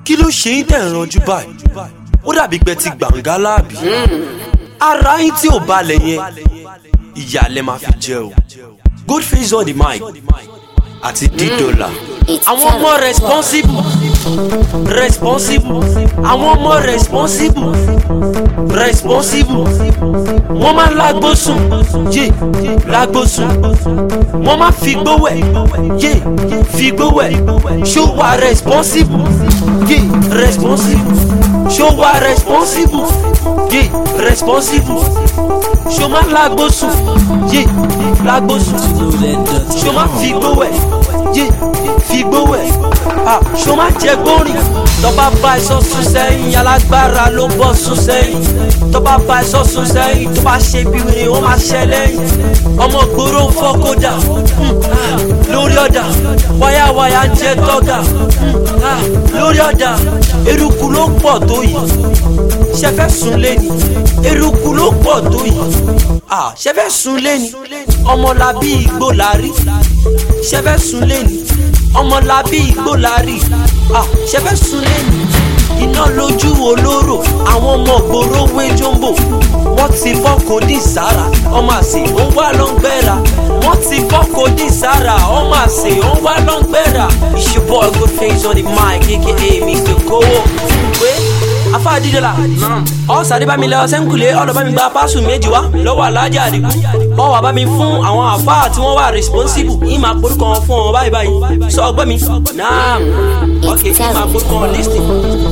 kí ló ṣe yín tẹ̀ ń ranjú báyìí ó dàbí pé ti gbàǹgà láàbì ara yín tí ò balẹ̀ yẹn ìyá lẹ máa fi jẹ o goldface on the mic àti d-dollar àwọn ọmọ responsible responsible àwọn ọmọ responsible responsible wọ́n máa ń lágbó sùn yé lágbó sùn wọ́n máa fi gbówẹ̀ yé fi gbówẹ̀ ṣó wà responsible yé responsible ṣó wà responsible yé responsible ṣó máa lágbó sùn yé lágbó sùn ṣó máa fi gbówẹ̀ yé fi gbówẹ̀ ah ṣó máa jẹ gbórin tọ́ba bá ẹ̀sọ́ sùn sẹ́yìn alágbára ló bọ́ sùn sẹ́yìn tọ́ba bá ẹ̀sọ́ sùn sẹ́yìn tó bá ṣe bí wèrè wọ́n máa ṣẹ lẹ́yìn ọmọ gbòòrò ń fọ́ kódà mm, ah, lórí ọ̀dà wáyàwáyà ń jẹ tọ́gà mm, ah, lórí ọ̀dà eruku ló pọ̀ tó yìí ṣẹfẹ́ sùn lẹ́ni eruku ló pọ̀ tó yìí ah, ṣẹfẹ́ sùn lẹ́ni ọmọlábí igbó la rí ṣẹfẹ́ sùn lẹ́ni ọmọlábí igbó la rí ah, ṣẹfẹ́ sùn lẹ́ni iná lójú olóró àwọn ọmọ gbòòrò wé jombo wọ́n ti fọ́kò dì sára ọmọ àsè ó wá lọ́ngbẹ́ra wọ́n ti fọ́kò dì sára ọmọ àsè ó wá lọ́ngbẹ́ra it's your boy Goldface on the mic aka Mr. Kowo pé afa dídọ́là ọ̀sàdé bá mi lọ sẹ́ńkùlé ọ̀dọ̀ bá mi gba pásù méjì wá lọ́wọ́ alájà àdìgún ọ̀ wà bá mi fún àwọn àfa tí wọ́n wà responsible yìí máa porúkọ wọn fún wọn báyìí báyìí sọ ọgbọ́n mi náà ok yìí máa porúkọ wọn listing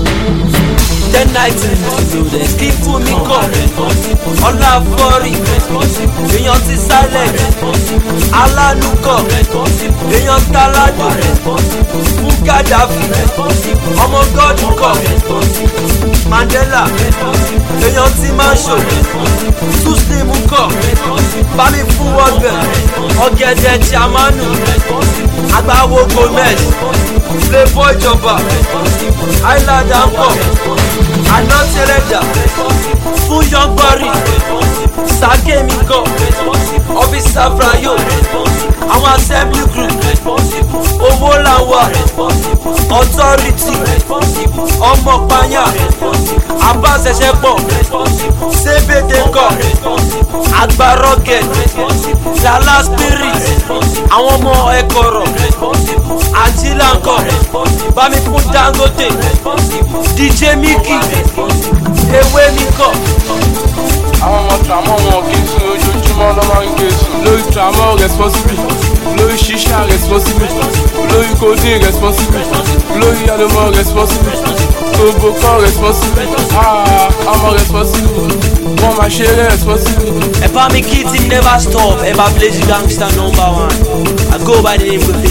ten nights kí fún mi kọ ọlá fọrí èèyàn ti silent alánúkọ èèyàn táládù fún gàdáfì ọmọ gọdù kọ mandela èèyàn ti máa ṣò túsìlìmù kọ bámi fún wọgbẹ ọgẹdẹ jamanu agbáwo gomez flavour ìjọba islander ń bọ̀ àná tẹrẹjà fún yọgbọrì sàkémi kọ ọfíìsà frayo àwọn assembly group owó làwà authority ọmọ panya abáṣẹṣẹ pọ sébèdè kọ àgbà rocket lala spirit àwọn ọmọ ẹkọrọ àjílànkọ bámi fún dangote dj miki ewé mi kọ. àwọn ọmọ tààmọ́ wọn kì í sùn ojoojúmọ́ ló máa ń gé sùn lórí tààmọ́ responsible lórí ṣíṣà responsible lórí codeine responsible lórí àlùmọ́ responsible gbogbo kan responsible ah ọmọ responsible wọ́n máa ṣeré responsible. ẹ bá mi kí tí never stop ẹ bá blaze gangster number one i go by the name of